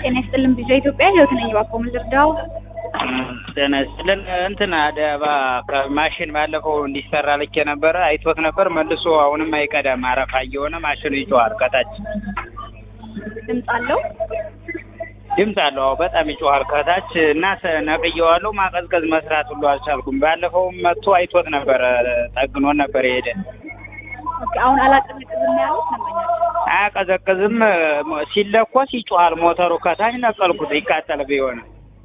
ጤና ይስጥልን ቢዛ ኢትዮጵያ ህይወት ነኝ። እባክዎ ምን ልርዳው? ጤና ይስጥልን እንትን አደባ ማሽን ባለፈው እንዲሰራ ልኬ ነበረ አይቶት ነበር መልሶ አሁንም አይቀዳም አረፋ እየሆነ ማሽኑ ይጮሃል ከታች ድምፅ አለው? ድምፅ አለው አዎ በጣም ይጮሃል ከታች እና ሰ- ነቅዬዋለሁ ማቀዝቀዝ መስራት ሁሉ አልቻልኩም ባለፈውም መጥቶ አይቶት ነበረ ጠግኖን ነበር የሄደ ኦኬ አሁን አላቀዘቅዝም ያሉት ደንበኛችን። አያቀዘቅዝም ሲለኮስ ይጮሃል ሞተሩ ከታች ነቀልኩት ይቃጠል ቢሆን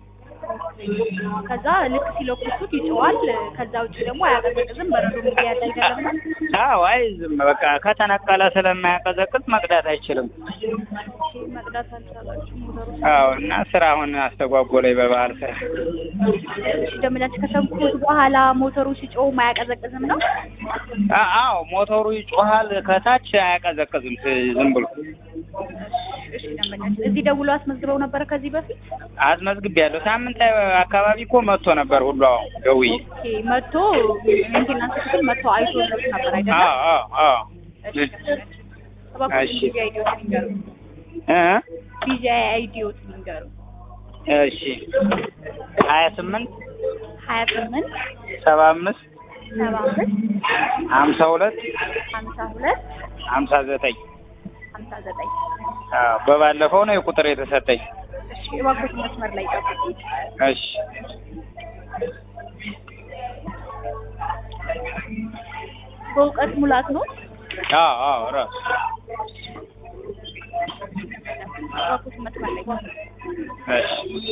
ከዛ ልክ ሲለኩሱት ይጮዋል። ከዛ ውጭ ደግሞ አያቀዘቅዝም። በረዶ ጊዜ ያደርጋል። አዎ አይዝም በቃ ከተነቀለ ስለማያቀዘቅዝ መቅዳት አይችልም መቅዳት አልቻላችሁ ሞተሩ አዎ እና ስራ አሁን አስተጓጎለኝ በባህል ስራ ደንበኛችን ከተንኩት በኋላ ሞተሩ ሲጮህ አያቀዘቅዝም ነው? አ- አዎ ሞተሩ ይጮሃል ከታች አያቀዘቅዝም ስ- ዝም ብሎ እሺ ደንበኛችን እዚህ ደውሎ አስመዝግበው ነበረ ከዚህ በፊት? አስመዝግቤያለሁ ሳምንት አካባቢ እኮ መጥቶ ነበር ሁሉ አዎ ደውዬ ኦኬ መጥቶ ሜንቴናንስ ክፍል መጥቶ አይቶ ነበር አይደለም? አዎ አዎ አዎ እሺ ደንበኛችን እባክዎት እሺ። ቢዚ አይዲዎት ይንገሩ። እ ቢዚ አይዲዎት ይንገሩ። እሺ ሀያ ስምንት ሀያ ስምንት ሰባ አምስት ሰባ አምስት ሀምሳ ሁለት ሀምሳ ሁለት ሀምሳ ዘጠኝ ሀምሳ ዘጠኝ አዎ በባለፈው ነው የቁጥር የተሰጠኝ እሺ እባክዎት መስመር ላይ ጠብቁ። እሺ በእውቀት ሙላት ነው። አዎ አዎ ራሱ እባክዎት መስመር ላይ ጠብቁ። እሺ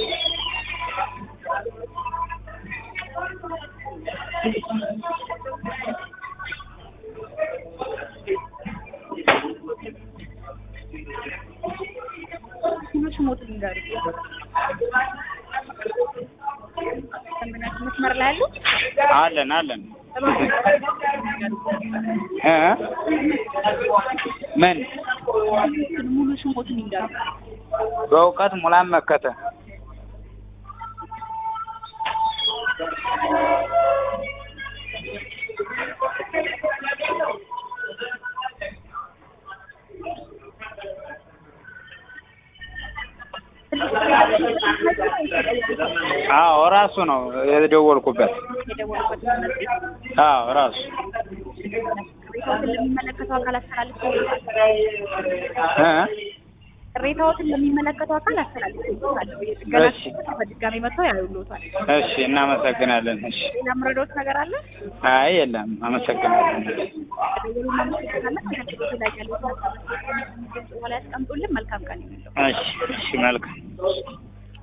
ትንሽ ሞት ይንገሩ። ደንበኛችን መስመር ላይ አሉ? አለን አለን እባክዎት እ ምን ሙሉ ስሞትን ይንገሩ። በእውቀት ሙላም መከተ አዎ ራሱ ነው የደወልኩበት የደወሉበት መመዝገብ አዎ ራሱ ቅሬታዎትን ለሚመለከተው አካል አስተላልፈው እ ቅሬታዎትን ለሚመለከተው አካል አስተላልፈው የጥገና እሺ። ክፍል በድጋሚ መጥተው ያዩልዎታል። እሺ እናመሰግናለን እሺ ሌላ ምረዶት ነገር አለ? አይ የለም አመሰግናለን ደውሉ እናመሰግናለን። ከክፍሉ ላይ ያሉትን ሀሳብ በኋላ ያስቀምጡልን። መልካም ቀን ይሁንልዎ። እሺ እሺ መልካም